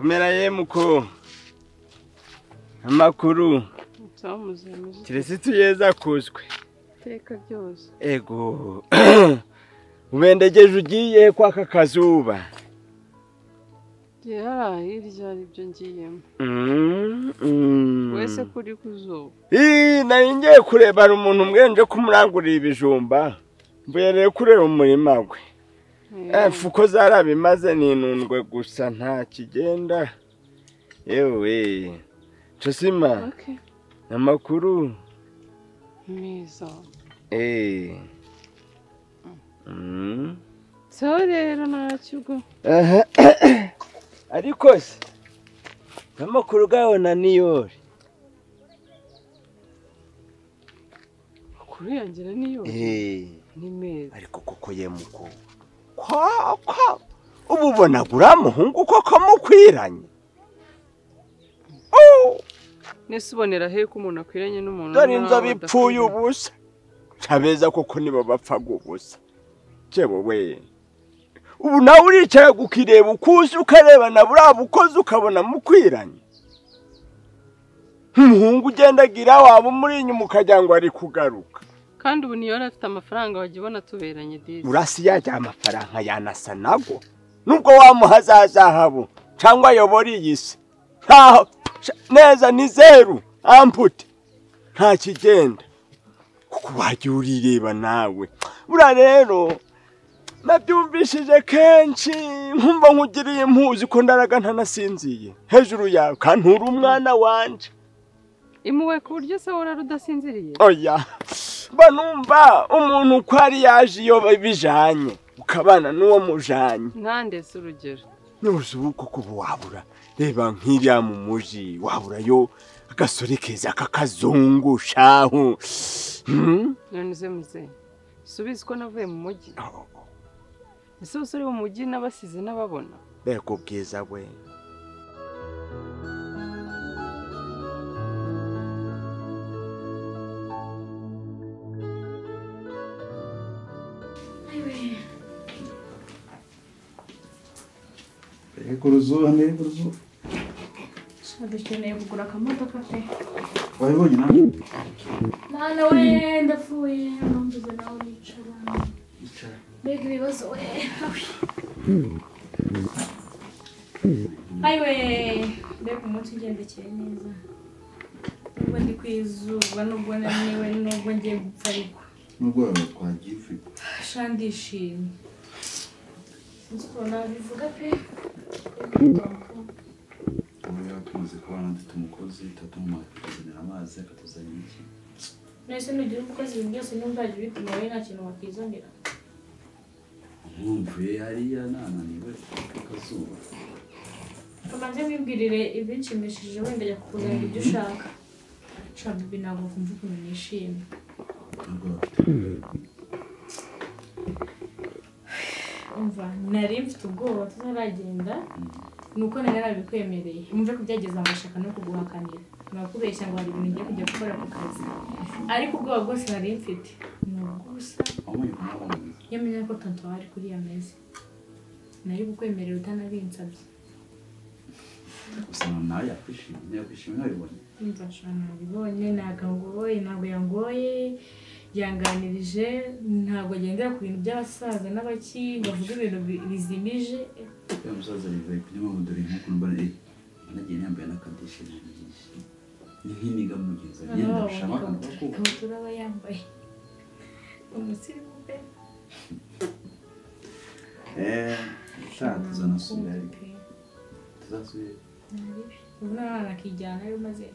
mera yemuko amakuru kirese tuyeza kuzwe iteka ryose ego ubendegeje ugiye kwaka kazuba gera hirya aribyo ngiyemo wese kuri ku zuba nari ngiye kurebana umuntu umwenje kumurangurira ibijumba mbuye rero kureba umurima we fuko zarabimaze n'inundwe gusa nta kigenda yewe cosima Okay. amakuru mwiza eee Mm. so rero ntacyo ubwo Aha. ariko se amakuru ugabona niyori makuru yangira niyo ni meza ariko koko yemuko koko uba ubona guriya muhungu koko mukwiranye Oh, nese ubonera he ko umuntu akwiranye n'umuntu dore n'aho inzobe ipfuye adakwiriye. ubusa ntabeza koko nibo bapfaga ubusa jyewe we ubu nawe uricara ukireba ukuzi ukareba na buriya bukozi ukabona mukwiranye nk'umuhungu ugendagira waba umuri inyuma ukagira ngo ari kugaruka kandi ubu niyo yari afite amafaranga wajya ubona tuberanye dizi urasi yajya amafaranga yanasa nago nubwo wamuha za zahabu cyangwa ayobora iyi si ntaho neza ni zeru ampute nta kigenda kuko wajya urireba nawe buriya rero nabyumvishije kenshi nkumva nkugiriye impuzi ko ndaraga ntanasinziye hejuru yawe kandi nturi umwana wanjye imuwe ku buryo se wari udasinziriye oya mba numva umuntu uko ari yaje iyo bijanye ukabana n'uwo mujanye ntandese urugero ntuzi ubu koko ubu wabura reba nk'iriya mu muji waburayo agasore keza k'akazungu shahu Hmm? none uze muzehe subizi ko navuye mu mujyi ese abasore bo mu mujyi n'abasize n'ababona mbega ubwiza we Yego ruzuba ntego ruzuba dukeneye kugura akamodoka pe wari wenyine mwana we ndapfuye numvise nawe wicara mbega ibibazo we ayiwe mbega umunsi ugendekeye neza nubwo ndi ku izuba nubwo naniwe nubwo ngiye gupfa ariko nubwo waba twagiye ufite sha ndishimye sinzi ukuntu nabivuga pe ubu rero tumaze kubana dufite umukozi tatumuha kutuzanira amazi akatuzanira iki mwese nugira umukozi ibintu byose ntuzajya ubituma wowe nta kintu wakizanira nkumvuye hariya nananiwe akazuba Kamanze wibwirire ibinshimishije wenda ajya kukuzanira ibyo ushaka nshaka ibi ntabwo kumva ukuntu nishimye nubwo bafite umva nari mfite ubwoba tuzaragenda ni uko nari narabikwemereye wumve ko byageze amashaka no kuguhakanira nakubeshya ngo hari ibintu ugiye kujya gukora ku kazi ariko ubwoba bwose nari mfite ni ubw'ubusa aho muri kumubona iyo menya ko tonto wawe ari kuri iyo meza nari kukwemerera utanabinsabye gusa nawe yakwishimye yakwishimye nabibonye Mfasha nabibonye ntagangoye ntabwo yangoye yanganirije ntabwo agendera ku bintu by'abasaza n'abaki bavuga ibintu bi- bizimije ya musaza yivuye ku nyuma dore nk'ukuntu mbona eh, anagiye yambaye n'akadishi n'ibyishi ni nk'imiga mugezi agenda gushama akantu ikabutura aba yambaye umusirimu pe eee ushaka tuzanasubira ariko tuzasubira ubu n'abana bakijyana rero maze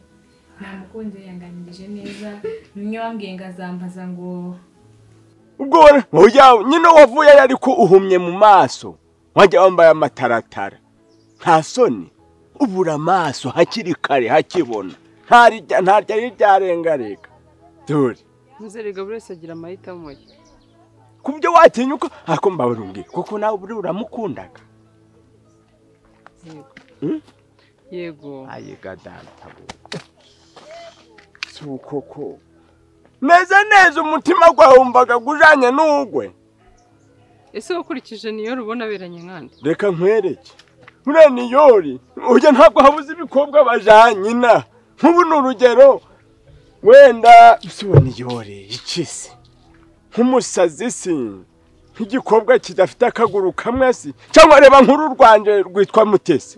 namukunze yanganirije neza bimwe bambwiye ngo azambaza ngo ubwo we- oya nyine wavuye ariko uhumye mu maso wajya wambaye amataratara nta soni ubura amaso hakiri kare hakibona ntarya ntarya y'iryarengarega dore muzere buri wese agira amahitamo ye ku byo watinyuka ariko mbabarungiye kuko nawe buriya uramukundaga Yego. Hmm? yego ayiga databu si ukoko meze neza umutima gwawe wumvaga gujanye n'ugwe ese wakurikije niyo rubona aberanye nkandi reka nkwereke uriya ni yori ujya ntabwo habuze ibikobwa bajyanye na nk'ubu ni urugero wenda usibona yori ikisi nk'umusazi si nk'igikobwa kidafite akaguru kamwe si cyangwa reba nk'uru rwanje rwitwa mutesi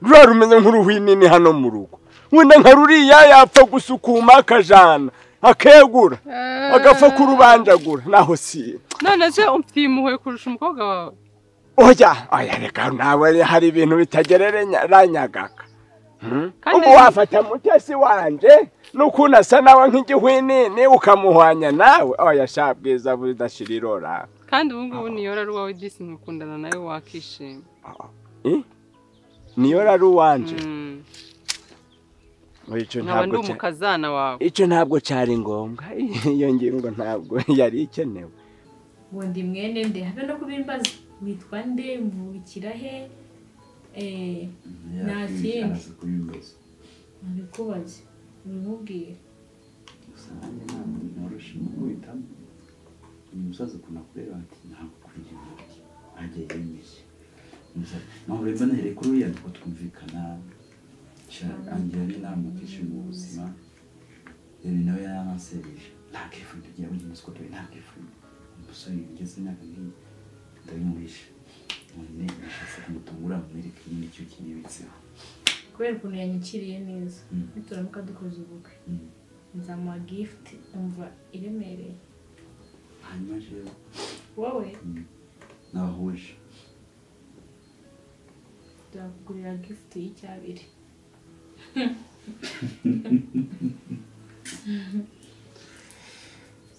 ruriya rumeze nk'uruhwinini hano mu rugo wenda nka ruriya yapfa gusukuma akajana akegura agapfa kurubanjagura naho si none se umfitiye impuhwe kurusha umukobwa wawe oya oya reka nawe hari ibintu bitagereranyaga Kandi- ubu wafata mutesi wanje n'ukuntu asa nawe nk'igihwinini ukamuhwanya nawe oya sha bwiza budashira irora kandi ubu ngubu niyora ari uwawe disi mukundana nawe wakishima I? niyo rari uwanje Mm. Oya, icyo nkaba ndi ntabwo cya- umukazana wawe icyo ntabwo cyari ngombwa iyo ngingo ntabwo yari ikenewe ngo ndi mwene nde habe no kubimbaza witwa nde mvukira he Eh, nta kindi araza kubibaza nabikubaze ubimubwire gusa nanjye ntabwo noroshye umukubitamo uyu musaza ukuntu akureba ati ntabwo ukuriye umuntu agiye yemeye Umusaza, ntabwo reba nahereye kuri uriya niko twumvikana angira n'inama kenshi mu buzima rero nawe yaransereje nta kifuriro rya buri munsi kotore nta kifuriro umusore ugeze imyaka nk'iyi ndabimuhisha umunebesha se kumutungura amwereke nyine icyo kinibitseho kubera ukuntu yanyakiriye neza Mm. nituramuka dukoze ubukwe Mm. nzamuha gift umva iremereye hanyuma rero wowe nabahuje nzakugurira gift y'icyabiri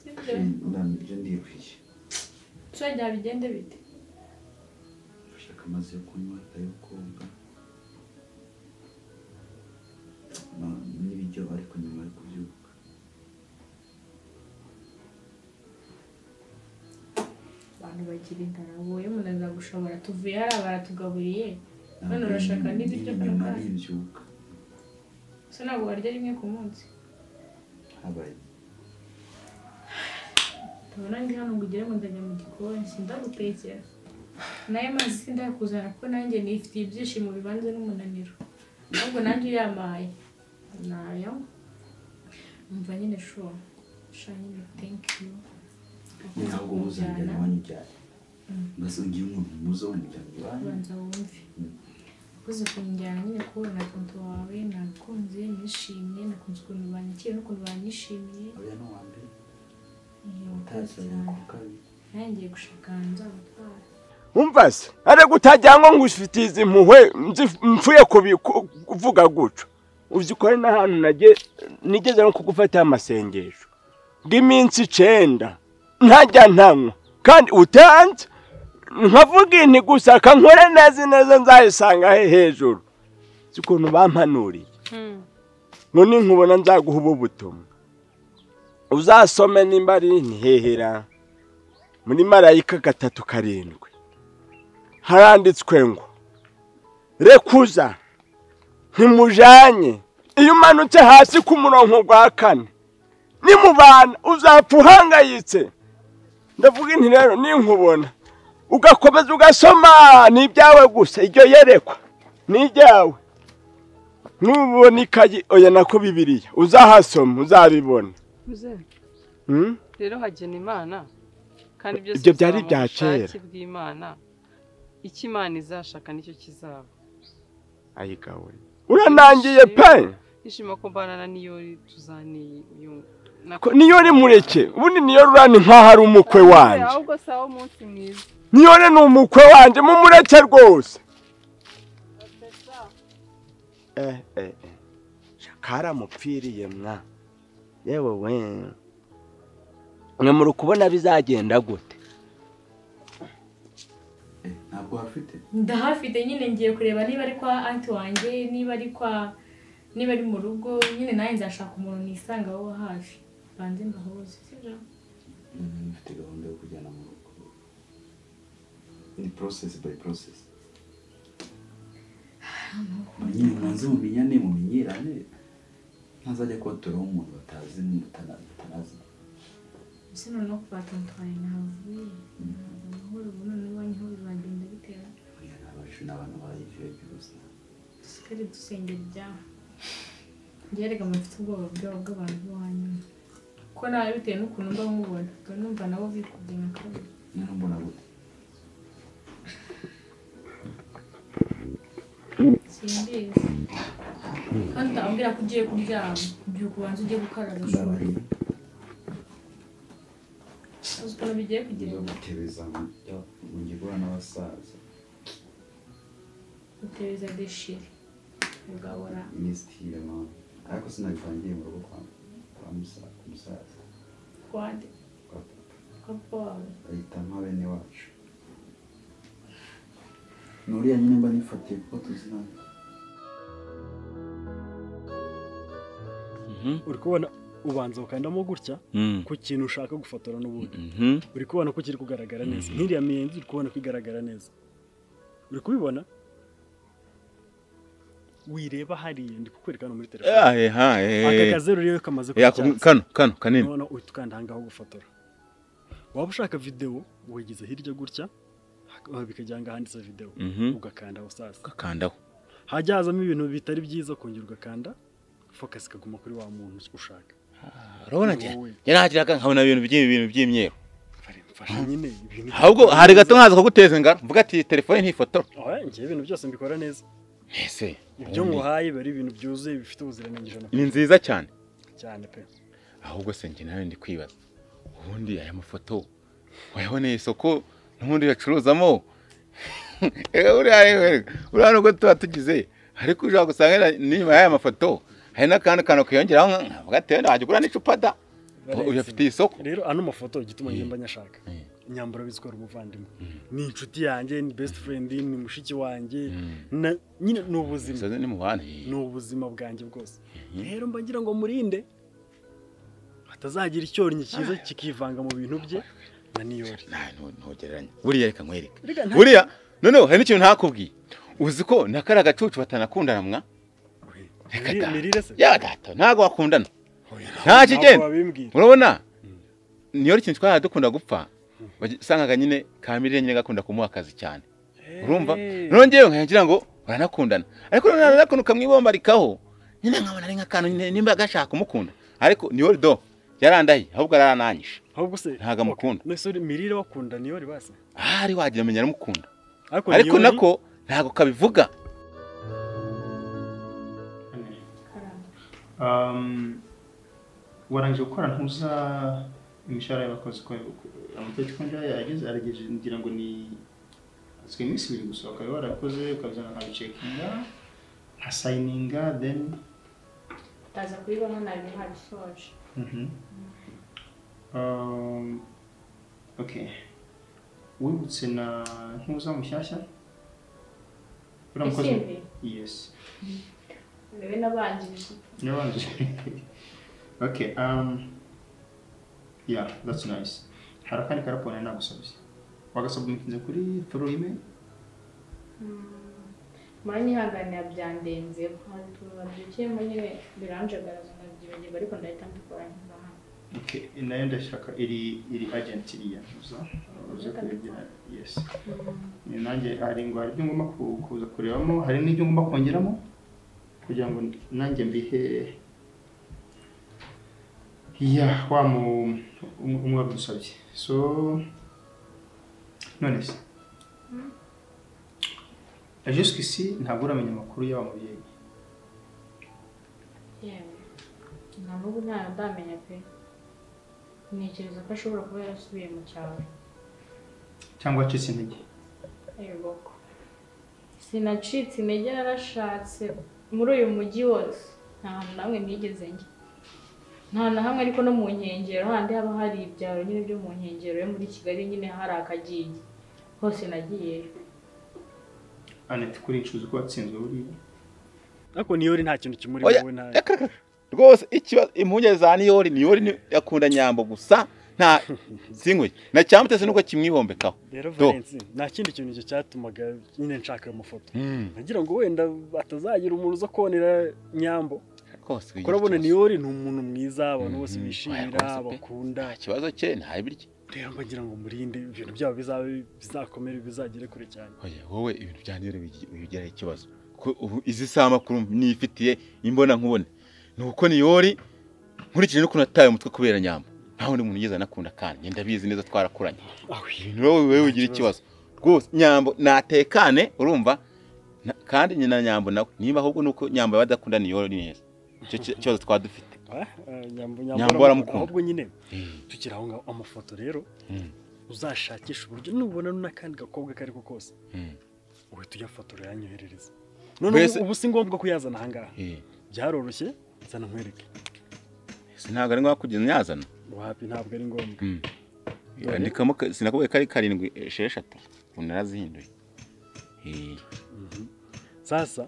sibyo urambije ndikwiye nshuro byabigende bite bashaka amazi yo kunywa ayo koga Ma- n'ibiryo ariko nyuma yo kubyuka abantu bagira inzara wowe umuntu azagushobora tuvuye hariya baratugaburiye None urashaka n'ibiryo Ni nyuma by'umugati? nibyuka gusa ntabwo warya rimwe ku munsi habaye tubona ndi hano ngo ugere ngo ndajya mu gikoni sindagutekera nayo mazi sindakuzana kuko nanjye nifitiye ibyishimo bivanze n'umunaniro ahubwo nanjye uyamaye nayo umva nyine shuwa sha nyine thank you ntabwo muzajyana iwanyu cyane mbese ngiye umuntu muzo w'umuryango iwanyu ubanza wumve ukoze kunjyana nyine kubona konto wawe nakunze nishimye nakunze ukuntu banyakiye n'ukuntu banyishimiye uriya ni uwa mbere iyo utazi utazi ku kabiri ntangiye gushaka ahantu nzagutwara umva se ariko utajyangwa ngo ufite izi mpuhwe nzi- mvuye kubi- ku- kuvuga gutyo uzikore n'ahantu nage- nigeze no kugufataho amasengesho bw'iminsi icenda ntajya ntanywa kandi utanze nkavuga inti gusa kankore neza neza nzayisanga he hejuru si ukuntu bampanuriye Mm. none nkubona nzaguha ubu butumwa uzasome nimba ari ntihehera muri marayika gatatu karindwi haranditswe ngo rekuza ntimujanye iyo umanutse hasi ku murongo wa kane nimubana uzapfa uhangayitse ndavuga inti rero ninkubona ugakomeza ugasoma ni ibyawe gusa iryo yerekwa ni iryawe nubona ikayi oya nako bibiliya uzahasoma uzabibona Muzehe, Hmm? rero hagena imana kandi byose Ibyo byari bizaba mu ibya bushake kera. bw'imana icyo imana izashaka nicyo kizaba ayigawe uranangiye pe ishima ko mbanana niyori tuzaniye uyu Ko niyo uri mureke ubundi niyo rurani nk'aho ari umukwe wanjye ahubwo sawa umunsi mwiza niyo re ni umukwe wanjye mumureke rwose eh, eh, eh. karamupfiriye mwa yewe we mwe muri kubona bizagenda gute Eh, ntabwo wafite ndahafite nyine ngiye kureba niba ari kwa anti wanjye niba ari kwa niba ari mu rugo nyine nawe nzashaka umuntu nisanga wo hafi banze mbahuze sibyo Mm, mfite gahunda yo kujyana mu rugo ni process by process nyine mwanze mumenyane mumenyerane ntazajya kubaturaho umuntu batazi mutana- mutanazi ese noneho kuva tontwari navuye ntabwo amahoro ubu noneho iwanyu ho bizagenda bitera Oya, ntabasha ishuri abantu barayishyuye byose dusigare dusengera ibyaha byerega mufite ubwoba bwabo bw'abantu b'iwanyu ko nawe bitewe n'ukuntu mba mubona ubwo numva nabo bikubye nka kabiri niyo mbona gute simbizi kandi utabwira ko ugiye kuryama byuka ubanza ujye gukaraba agashuri ndabariye uzi ukuntu bigiye njya kugira ngo gutebeza ngiye guhura n'abasaza uteza deshire ugahora imisitire mama ariko sinabitangiye mu rugo kwa kwa musa- ku musaza kwande kwa papa kwa papa wawe bahita nka bene wacu nuriya nyine mba nifatiye kuko tuziranye uri kubona ubanza ukandamo gutya ku kintu ushaka gufotora n'ubundi uri kubona ko kiri kugaragara neza nk'iriya miyenzi uri kubona ko igaragara neza uri kubibona wireba hariya ndi kukwereka hano muri telefone Eh, ha, eh, aka eh. kazeru rero kamaze Ya, kuba icyatsi. kano kano kanini none uhita ukanda ahangaha gufotora waba ushaka videwo wegeze hirya gutya hak- bikajya ahangaha handitse videwo Mhm. ugakanda aho sasa kakandaho hajya hazamo ibintu bitari byiza kongera ugakanda fokasi ikaguma kuri wa muntu ushaka urabona Ni njye wowe. njye ntakira kanka nkabona ibintu by'ibi bintu by'imyeru Fare, mfasha nyine ibintu ahubwo hari gato nkaza kuguteza ingara mvuga ati telefone ntifotora Oya, njye ibintu byose mbikora neza ese ibyo nguhaye biba ari ibintu byuzuye bifite ubuziranenge ijana ni nziza cyane cyane pe ahubwo se njye nawe ndi kwibaza ubundi aya mafoto wayaboneye isoko n'ubundi yacuruzamo uriya nubwo tuba tugize ariko ushobora gusanga n'inyuma y'aya mafoto hari n'akandi kantu kiyongeraho nka- nka gatewe wajya ugura n'icupa da uyafitiye isoko rero ano mafoto igituma Eh. ngenda nyashaka Eh. inyambaro bizikora umuvandimwe ni inshuti yanjye ni best friend ni mushiki wanjye Mm. na- nyine ni ubuzima Soze ni mu bantu ni ubuzima bwanjye bwose rero mba ngira ngo murinde hatazagira icyorinyi cyiza kikivanga mu bintu bye na niyori Nta- ntu- ntugereranya buriya reka nkwereke Erega nta- buriya noneho hari n'ikintu ntakubwiye uzi ko na kariya gacucu batanakundana mwa Mirire- mirire se ya data ntabwo bakundana nta Ntabwo kigenda wabimbwira urabona niyo ikintu twari dukunda gupfa wasangaga nyine kamirire nyine gakunda kumuha akazi cyane urumva noneho ngewe nkagira ngo baranakundana ariko noneho nanone ukamwibombarikaho nyine nkabona ari nk'akantu nyine nimba gashaka kumukunda ariko niyo do yarandaye ahubwo ararananyisha ahubwo se Ntabwo amukunda. Okay. None se mirire wakunda niyori basi ahari wagira amenya aramukunda ariko ariko Niyori- nako ntabwo kabivuga karamba Um, warangije gukora ntuza imishahara y'abakozi ko amategeko njya yageze aragejeje ngira ngo ni azwi iminsi ibiri gusa ukaba warakoze ukazana nkabicekinga nkasayininga then utaza kubibona ntabwo ntabisoje Mhm. Um, okay wibutse na ntuza mushyashya uriya mukozi Isimbi? yes rebe n'abanjirije Neurons. okay, um, yeah, that's nice. Hari akandi karapone nagusabye. Wagasubmitinze kuri through email? mara nihanganira byandenze babyukiye muri we biranjagaraza ndabyibagirwa ariko ndahita mbikora nyuma hano Okay, nayo ndashaka iri iri agent iriya uza uze kuyigira. Yes. Ni nanjye hari ngo hari ibyo ngomba ku- kuza kurebamo, hari n'ibyo ngomba kongeramo kugira ngo nanjye mbihe Yeah, wa mu um- umwe wabidusabye. So none se jusqu'ici ntabwo uramenya amakuru y'aba mubyeyi yewe ntabwo ubu nta ndamenya pe ntekereza ko ashobora kuba yarasubiye mu cyaro cyangwa acitse intege yego sinacitse intege narashatse muri uyu mujyi wose nta hantu na hamwe nigeze njya nta na hamwe ariko no mu nkengero handi haba hari ibyaro nyine byo mu nkengero yo muri kigali nyine hari akagiye hose nagiyeyo aneti kuri incuzi ko watsinzwe buriya ariko niyori nta kintu kimuri Oya, wowe nta reka, reka. rwose ikibazo impungenge za niyori niyori ni- yakunda nyambo gusa nta sinkwe na cyamutese nuko kimwibombekaho rero Do. Valence nta kindi kintu icyo cyatumaga nyine nshaka ayo mafoto Mm. nagira ngo wenda atazagira umuntu uza konera nyambo kose kugira kurabona ikibazo. niyo uri ni umuntu mwiza abantu Mhm. bose Oya, bishimira rwose pe. bakunda nta kibazo cye nta birya rero mbagira ngo murinde ibintu byabo bizabe bizakomere bizagere kure cyane Oya, wowe ibintu byanjye rero wigi- wigiraho ikibazo ko ubu izi saha makuru nifitiye imbona nkubone ni uko niyori nkurikije n'ukuntu ataye umutwe kubera nyamba nta wundi muntu ugeze anakunda kandi njye ndabizi neza twarakuranye ibintu wowe wowe wigira ikibazo rwose nyambo natekane urumva na- kandi nyina na nyambo nawe niba ahubwo ni uko nyambo yaba adakunda niyori neza icyo ki- kibazo twaba dufite Ah, eh, nyambo Nyambo nyambo aramukunda. ahubwo nyine tukiri aho ngaho amafoto rero Mm. uzashakisha uburyo nubona n'akandi gakobwa ako ari ko kose Mm. uhita uyafotora yanyoherereza none Mbese- ubu si ngombwa kuyazana aha ngaha Eh, byaroroshye zana nkwereke si ntabwo ari ngombwa kugenda nyazana wapi ntabwo ari ngombwa Dore. yandikamo ka- sinakubwiye ko ari karindwi esheshatu ubu narazihinduye Eh, sasa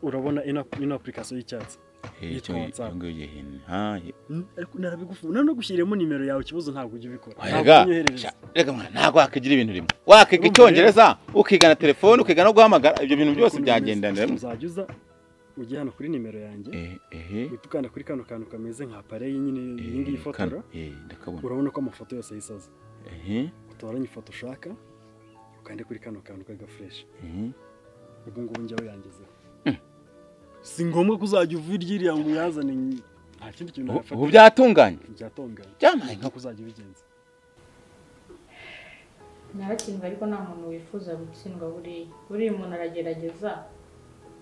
urabona ino ino apurikasiyo y'icyatsi eh, Yitwa icyo- WhatsApp. iyo ngiyo yihina. Ah, ye- Mm, ariko narabigufunga none gushyiramo nimero yawe ikibazo ntabwo ujya ubikora ntabwo Oyaga, unyoherereza sha- reka mwana ntabwo wakigira ibintu rimwe wakiga icyongereza ukigana telefone ukiga no guhamagara ibyo bintu byose Ukuntu byagendanira bimeze. uzajya uza ujye hano kuri nimero yanjye Eh, eh, uhita ukanda kuri kano kantu kameze nka pareyi nyine eh, iyi ngiyi fotora kano. Eh, ndakabona urabona ko amafoto yose ayisaza Eh, utoranye ifoto ushaka ukande kuri kano kantu k'agafureshi eh. ubu ngubu njyawe yangezeho si ngombwa ko uzajya uva iryiriya ngo uyazane ny- nta kindi kintu Ubu- ubu wafata byatunganye byatongana Byamaye nkuko uzajya ubigenza naratsindwa ariko nta muntu wifuza gutsindwa buriya buriya umuntu aragerageza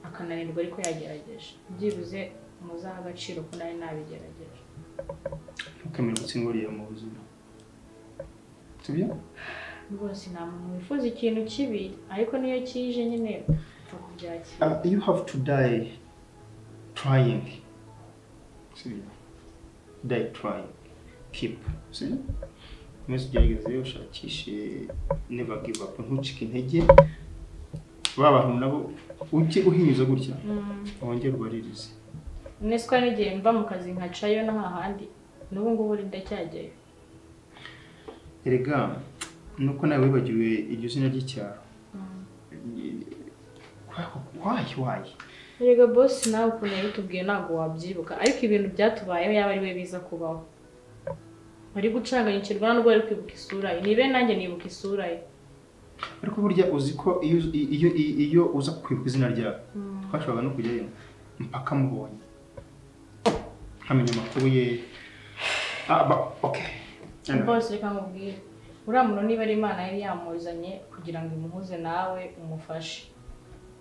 akananirwa ariko yagerageje byibuze muzaha agaciro ko nari nabigerageje ntukemere gutsindwa uriya mu buzima sibyo rwose nta muntu wifuza ikintu kibi ariko niyo kije nyine upfa kubyakira Uh, you have to die trying. See? Die trying. Keep. See? Mwese ugerageze ushakishe never give up ntucike intege ba bantu nabo ujye uhinyuza gutya wongere ubaririze nese ko hari n'igihe mva mu kazi nkacayo no hahandi n'ubu ngubu uri ndacyajyayo erega nuko nawe wibagiwe iryo zina ry'icyaro wayi wayi rega bosi nawe ukuntu yabitubwiye ntabwo wabyibuka ariko ibintu byatubayeho yaba ari we biza kubaho wari gucanganyikirwa nubwo wari kwibuka isura ye nibe nanjye nibuka isura ye ariko burya uzi ko iyo iyo iyo uza kwibuka izina ryawe twashoboraga no kujyayo mpaka mubonye nkamenya amakuru ye ah ba okay bose reka nkubwire uriya muntu niba ari imana yari yamuzanye kugira ngo imuhuze nawe umufashe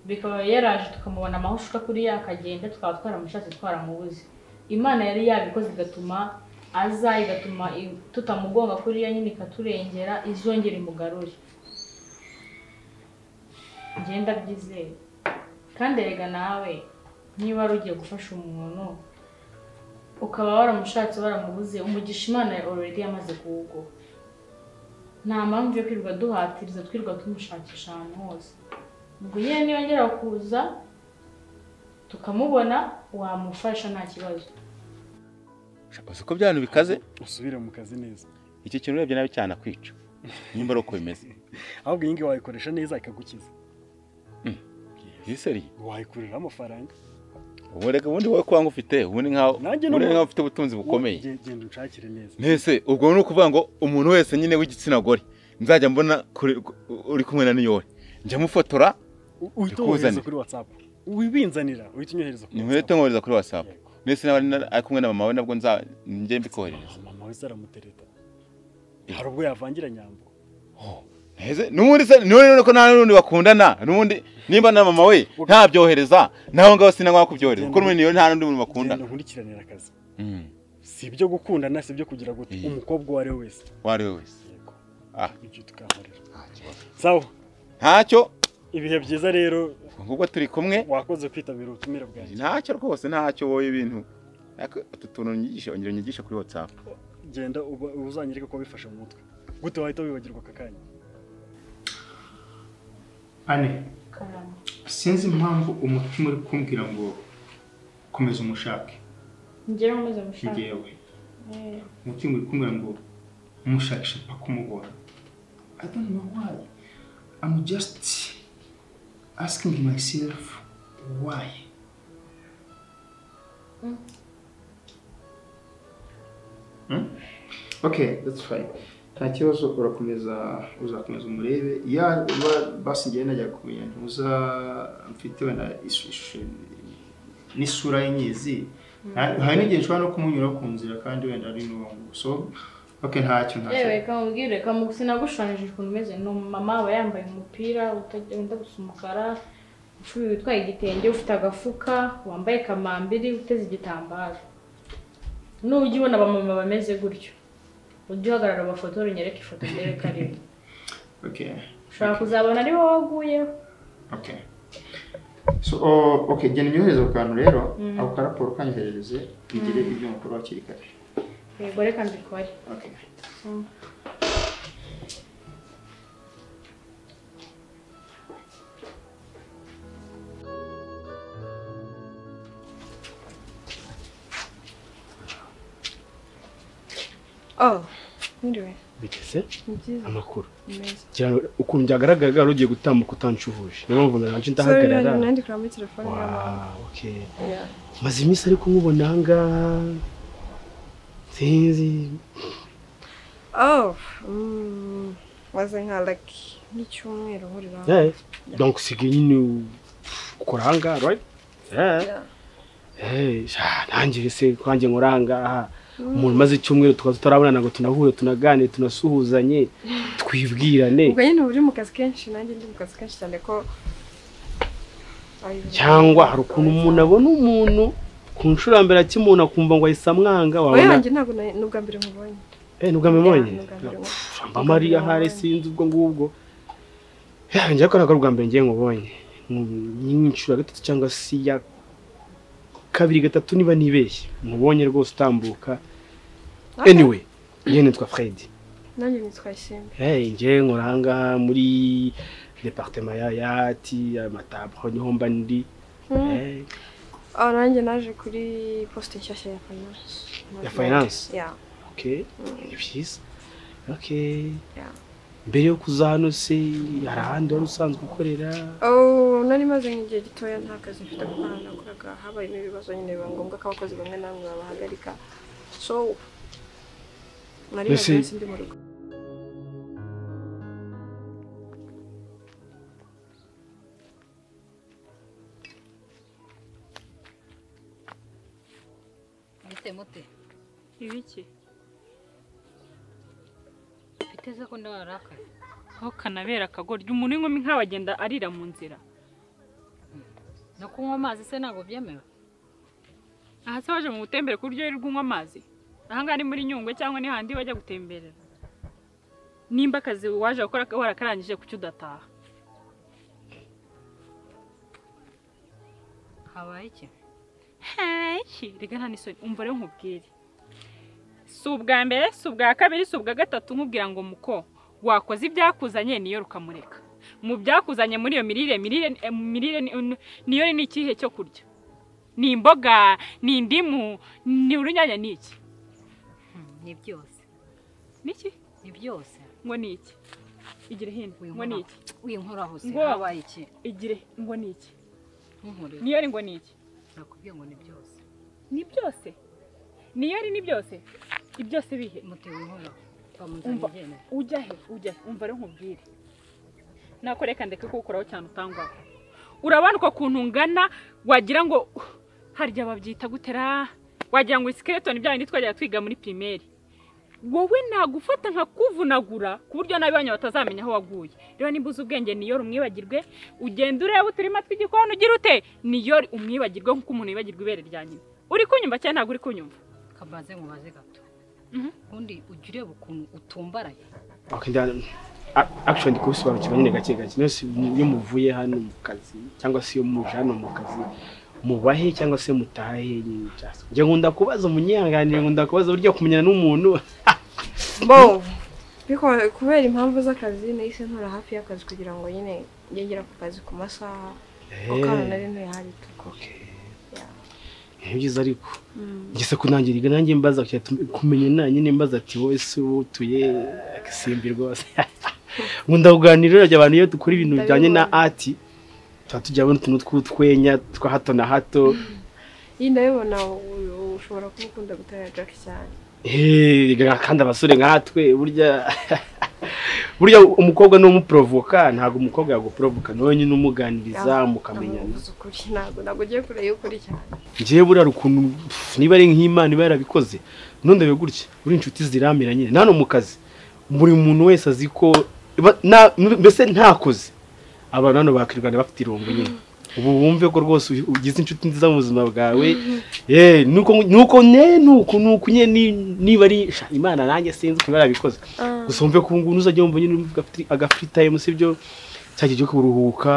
bikaba yaraje tukamubona amahushuka kuri yakagenda tukaba twaramushatse twaramubuze imana yari yabikoze igatuma aza igatuma i- tutamugonga kuriya nyine ikaturengera izongera imugarure ngenda byizeye kandi erega nawe niba wari ugiye gufasha umuntu ukaba waramushatse waramubuze umugisha imana ya already yamaze kuwuguha nta mpamvu yo kwirirwa duhatiriza twirirwa tumushakisha ahantu hose ubwo nyine niyongera kuza tukamubona wamufasha nta kibazo Sha, uzi ko bya bintu bikaze usubire mu kazi neza iki kintu urebye nabi cyane akwica nimba ari uko bimeze ahubwo iyi ngiyi wayikoresha neza ikagukiza yiseriye wayikurira amafaranga ubu reka ubundi wowe kuba ufite ubundi nkaho Nanjye ubundi n'ubu- nkaho ufite ubutunzi bukomeye Ge- genda unshakire neza mbese ubwo ni ukuvuga ngo umuntu wese nyine w'igitsina gore nzajya mbona kuri- uri kumwe na niyori njya mufotora U- uhita Ndikuzanira. wohereza kuri watsapu wibinzanira uhita unyohereza kuri nkwerete nkohereza kuri whatsapp mbese n'abari na- ari kumwe na mama we nabwo nza njye mbikoherereza mama wese aramutereta hari ubwo yavangira nyambo Heze n'ubundi se niwe rero ko nta n'undi bakundana n'ubundi nimba na mama we ntabyohereza naho ngaho sinangwa kubyohereza kuko muri niyori nta n'undi muntu bakundana genda nkurikiranira akazi Mm, si ibyo gukundana si ibyo kugira gute Yego. umukobwa uwo ari we wese uwo ari we wese yego Ah. ibyo tukankorera sawa ntacyo ibihe byiza rero ngubwo turi kumwe wakoze kwitabira ubutumire bwanjye ntacyo rwose ntacyo wowe ibintu Ariko utu tuntu unyigishe ongera unyigishe kuri whatsapp genda uba- uzanyereke ko wabifashe mu mutwe gute wahita wibagirwa aka kanya ane karama sinzi impamvu umutima uri kumbwira ngo komeza umushake ngera umaze gushaka njyewe Eh, umutima uri kumbwira ngo umushakishe mpaka umubona i don't know why i'm just asking myself why okay that's fine nta kibazo urakomeza uzakomeza umurebe ya basingiye najya kumenya ntuza mfite wenda isu- ishusho n'isura y'inyizi nta- hari n'igihe nshobora no kumunyura ku nzira kandi wenda ari n'uwo so okay ntacyo ntacyo yewe reka mubwire reka mu sinagushushanyije ukuntu umeze ni umumama aba yambaye umupira utajya wenda gusa umukara ushuye witwaye igitenge ufite agafuka wambaye kamambiri uteze igitambaro nujya ubona abamama bameze gutyo ujye uhagarara abafoto unyereke ifoto ndebe ko ari we okay ushobora kuzabona ari wowe waguyeho okay so o- okay genda unyohereze ako kantu rero ako karaporo kanyoherereze ngire ibyo mukuru hakiri kare yego reka mbikore okay Oh, mwiriwe bigeze ni byiza amakuru ni meza Cyane ukuntu byagaragaraga ugiye gutambuka utancuhuje niyo mpamvu sorry nanje nanjye ndahagarara nandikira muri telefone y'amahanga Wow, okay. maze iminsi ariko nkubona aha ngaha sinzi oh mm, waze nka laki n'icyumweru uhurira hamwe. Eh, donc usigaye nyine ukora aha ngaha right Eh. Yeah. Eh, sha, nanjye se kwanjye nkora aha ngaha umuntu umaze icyumweru tukaba tutarabonana ngo tunahure tunaganire tunasuhuzanye twibwirane ubwo nyine uba uri mu kazi kenshi nanjye ndi mu kazi kenshi cyane ko Ay, cyangwa hari ukuntu umuntu abona umuntu ku nshuro ya mbere akimuntu akumva ngo ahise amwanga oya wabona wanjye ntabwo na- ni ubwa mbere nkubonye eh nubwo amubonye Yeah, ni ubwa mbere nkubonye. mba mariya hari sinzi ubwo ngubwo Eh, njye ko ntabwo ari ubwa mbere ngiye nkubonye Ni nk'inshuro ya gatatu cyangwa se ya kabiri gatatu niba nibeshye nkubonye rwose utambuka Okay. anyway njye nitwa fred nanjye nitwa shimbe Hey, njye nkora aha ngaha muri departement ya yati amataburo niho mba ndi Mm. Eh, oh nanjye naje kuri poste nshyashya ya finance Ya finance? yeah okay ni byiza okay Yeah. mbere yo kuza hano se hari ahandi wari usanzwe ukorera Oh, nari maze nk'igihe gitoya nta kazi mfite gukora nakoraga habayemo ibibazo nyine biba ngombwa ko abakozi bamwe na bamwe babahagarika so nari maze Mbese- iminsi ndi mu rugo mute mute ibiki biteze ko ndabarakara aho kanabera akagoryi umuntu w'inkumi nk'abagenda arira mu nzira no kunywa amazi se ntabwo byemewe aha se waje mu butembere ku buryo wirirwa unywa amazi aha ngaha ni muri nyungwe cyangwa ni handi bajya gutemberera nimba akazi waje gukora warakarangije kuki udataha habaye iki heki reka nta n'isoni umva rero nkubwire si ubwa mbere si ubwa kabiri si ubwa gatatu nkubwira ngo muko wakoze ibyakuzanye niyo rukamureka mu byakuzanye muri iyo mirire mirire eh, mu mirire ni- ni- niyo ni ikihe cyo kurya ni imboga ni indimu ni urunyanya ni iki Hmm, ni byose ni iki ni byose ngo ni iki igire hino ngo ni iki winkoraho se Ngo. habaye iki igire ngo ni iki nkunkorera niyo ari ngo ni iki nakubwiye ngo ni byose ni byose niyo ari ni byose ibyose bihe mute winkoraho Umva. twamunzaniye jyewe ujya he ujya he umva rero nkubwire nakoreka ndeke kuwukoraho cyane utangwaho urabona uko kuntu ungana wagira ngo uh, harya babyita gutera wagira ngo isikeletoni bya bindi twajyaga twiga muri pirimeri wowe nagufata nkakuvunagura ku buryo n'abanyu batazamenya aho waguye rero nimba uzi ubwenge niyori umwibagirwe ugenda ureba uturima tw'igikoni ugira ute niyori umwibagirwe nk'uko umuntu yibagirwa ibere rya nyina uri kunyumva cyangwa ntabwo uri kunyumva kabaze mubaze gato Mhm. ubundi ujya ureba ukuntu utumbaraye okay nda a- actually ndi kubisobanukirwa nyine gake gake mwese iyo muvuye hano mu kazi cyangwa se iyo muje hano mu kazi mubahe cyangwa se mutahe nyine just njye nkunda kubaza umunyihanganire nkunda kubaza burya kumenyana n'umuntu bo biko- kubera impamvu z'akazi nahise ntura hafi y'akazi kugira ngo nyine ngegera ku kazi ku masaha kuko hano nari ntuye hari tuko ni byiza ariko ngese kunangiriga nanjye mbaza kujya tum- kumenya na nyine mbaza ati wowe se wowe utuye agasimbi rwose nkunda kuganira urabya abantu iyo dukora ibintu bijyanye na ati tuba tujyamo n'utuntu tw'utwenya twa hato na hato iyi ndabibona uyu ushobora kuba ukunda gutera jack cyane Eeeh, kandi abasore nkatwe burya burya umukobwa ni umuprovoka ntabwo umukobwa yaguprovoka nawe nyine umuganiriza mukamenyana Ndamuvuze ukuri ntabwo ntabwo ugiye kure y'ukuri cyane ngewe buriya ukuntu niba ari nk'imana iba yarabikoze ntundi gutya uri inshuti ziramira nyine nano mu kazi buri muntu wese azi ko ba- na- mbese ntakoze abantu hano bakirwanya bafite irungu nyine ubu wumve ko rwose uyu- ugize inshuti nziza mu buzima bwawe yeee nuko nuko ne nuko nuko nyine ni- niba ari sha, imana nanjye sinzi ukuntu iba yarabikoze Ah. gusa wumve ko ubu ngubu ntuzajya wumva nyine agafuritayimu si byo cyangwa igihe cyo kuruhuka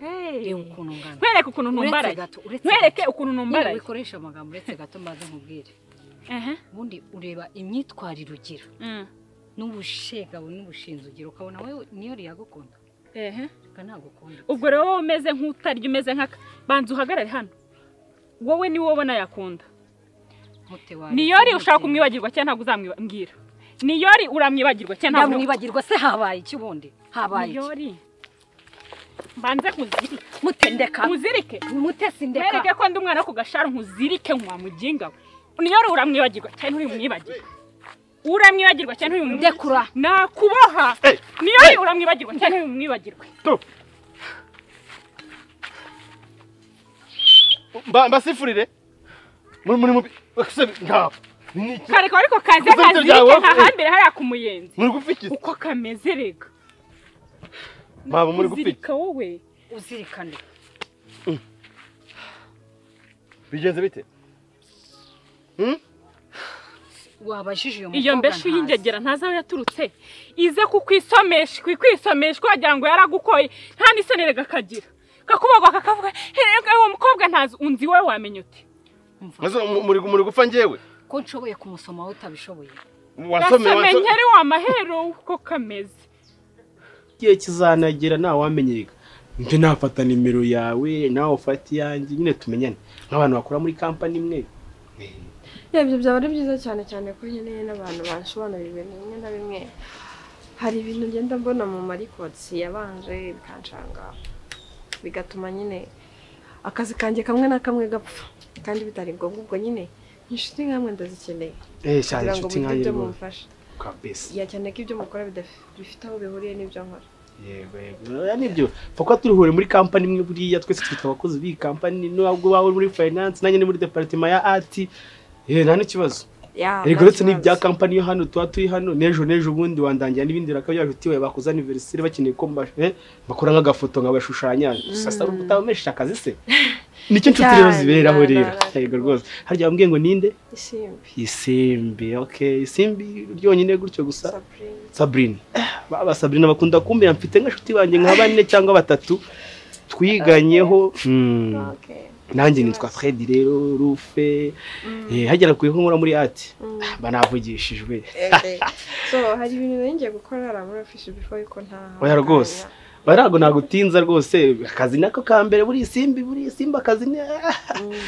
Hey, ukuntu ngana nkwereke ukuntu uretse ntumbaraye gato uretse nkwereke ukuntu nyine ntumbaraye wikoresha amagambo uretse gato mbaze nkubwire Ehe, ubundi ureba imyitwarire ugira mm, n'ubushegabo n'ubushinzi ugira ukabona wowe niyo riyagukunda ehe. reka ntagukunda ubwo rero wowe umeze nk'utarya umeze nk'aka banza uhagarare hano wowe ni wowe ubona yakunda nkute wawe niyori ushaka kumwibagirwa cyangwa ntabwo uzamwibwira niyori uramwibagirwa cyangwa ntabwo uramwibagirwa ndamwibagirwa se habaye iki ubundi habaye iki niyori mbanze nkuzirike mutendeka nkuzirike mutesi ndeka mwereke ko ndi umwana wo ku gashara nkuzirike nkwa muginga we niyori uramwibagirwa cyangwa nturimwibagirwa uramwibagirwa cyangwa nturimwibagirwa ndekura nakuboha niyori uramwibagirwa cyangwa nturimwibagirwe Mba- mbasifurire muri muri mubi ese ntabwo ni iki kareka ariko kaze Gusa ibyo kazirike byawe- nka hambere hariya ku muyenzi muri gufikiza uko kameze rega mama muri gupfika kuzirika wowe uzirikane bigenze bite wabajije uyu iyo mbeshi ntazi. y'ingegera ntazi aho yaturutse ize kukwisomesha kukwisomesha wagira ngo yaragukoye nta n'isoni rega kagira kakubagwa kakavuga "Hey, uwo mukobwa ntazi unzi wowe wamenya uti Maze mu- muri muri gupfa njyewe ko nshoboye kumusoma wowe utabishoboye wasomeye gasome wasomeye nkeri wa mahero uko kameze igihe kizanagera ntawamenyereka njye nafata nimero yawe nawe ufata iyanjye nyine tumenyane nk'abantu bakora muri kampani imwe Yeah, ibyo byaba ari byiza cyane cyane ko nkeneye n'abantu bansobanurira ibintu bimwe na bimwe hari ibintu ngenda mbona mu marikotsi yabanje bikanshanga bigatuma nyine akazi kanjye kamwe na kamwe gapfa kandi bitari ngombwa ubwo nyine inshuti nkamwe ndazikeneye eee cyane kugira ngo mugire inshuti nkanjye ibyo rwose mumfasha kwa besi ya cyane ko ibyo mukora bidaf- bifite aho bihuriye n'ibyo nkora yego yego oya nibyo pfa kuba turihure muri kampani imwe buriya twese twita abakozi b'iyi kampani n'ubwo bawe uri muri finance nanjye ni muri departement ya ati eee nta n'ikibazo Yeah, erega uretse ntakibazo. n'ibya kampani yo hano tuba turi hano n'ejo n'ejo ubundi wandangira n'ibindi bakaba bajuti wawe bakoze aniveriseri bakeneye ko mba- eh, bakora nk'agafoto nkabashushanya sasa ari utabamesha akazi se nicyo nshuti rero Cyane, ziberaho na- na- rero na- yego rwose harya wambwiye ngo ninde isimbi isimbi okay isimbi ryonyine gutyo gusa Sabrina. sabrine baba sabrine bakunda kumbera mfite nk'inshuti banjye nka bane cyangwa batatu twiganyeho Hmm. Okay. nanjye nitwa fred rero rufe Eh, hagera ku bigo nkora muri ati Mm. banavugishijwe Okay. so hari ibintu nari ngiye gukora hari muri office before yuko ntaha Oya rwose. barago nagutinza rwose akazi nako ka mbere buri simbi buri simba akazi ni Mm.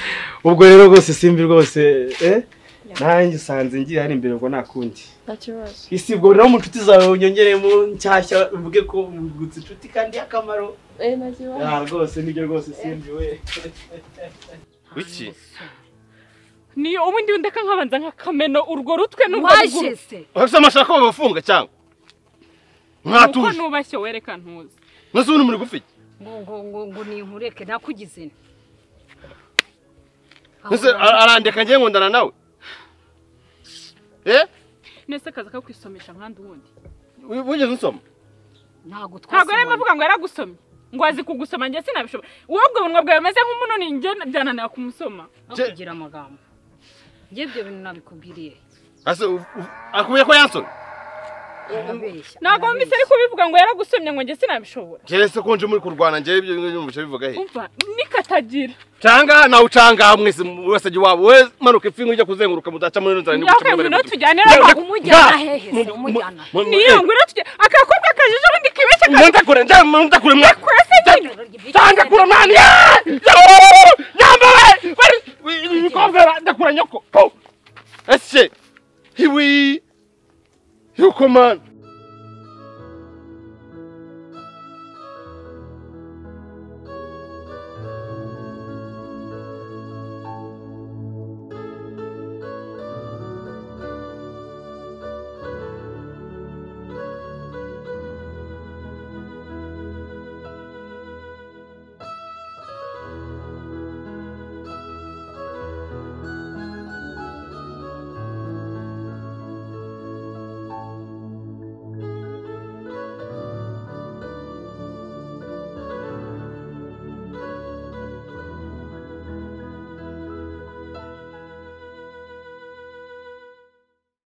ubwo rero rwose simbi rwose eh? Yeah. nanjye usanze ngiye hano imbere ngo nta kundi nta kibazo isi ubwo nawe mu nshuti zawe unyongeremo nshyashya uvuge ko ugutse inshuti kandi y'akamaro Eh, nta kibazo Ah, rwose nibyo rwose simbi we wiki niyo ubundi ndeka nkabanza nk'akameno urwo rutwe n'urwo waje ruguru se wafise amashaka babafunga cyangwa uko mwatuje nubashye wereka ntuzi mwese ubu ni muri gupfika ngo ngo ngo ngo ni inkureke nakugize nte mwese ara- arandeka ngiye nkundana nawe eh nese kaza kakwisomesha nkandi ubundi wi- wigeze unsoma ntabwo ntabwo rero twasomanye avuga ngo yaragusomye ngo azi kugusoma njye sinabishobora wowe ubwo bunwa bwawe bumeze nk'umununi njye byananira kumusoma no Je- kugira amagambo njye ibyo bintu nabikubwiriye ase u- u- akubwiye ko yansomye arabeshya ntabwo wumvise ari kubivuga ngo yaragusomye ngo njye sinabishobora keretse ko nje muri kurwana njyewe ibyo nyumvise bivuga he umva nikatagira canga nawe ucangaha mwese wese ajya iwabo we manuka ipfingu ujya kuzenguruka mudaca muri nzara niyo kanzu no tujyane arabeshya umujyana hehe se umujyana niyo ngwino tujye akakobwa kajije ubundi kibeshye ndakure ndakure mwa kakurase nyine canga kure mwana ya nyambawe bari umukobwa ndakura nyoko po ese hiwi yuko mwana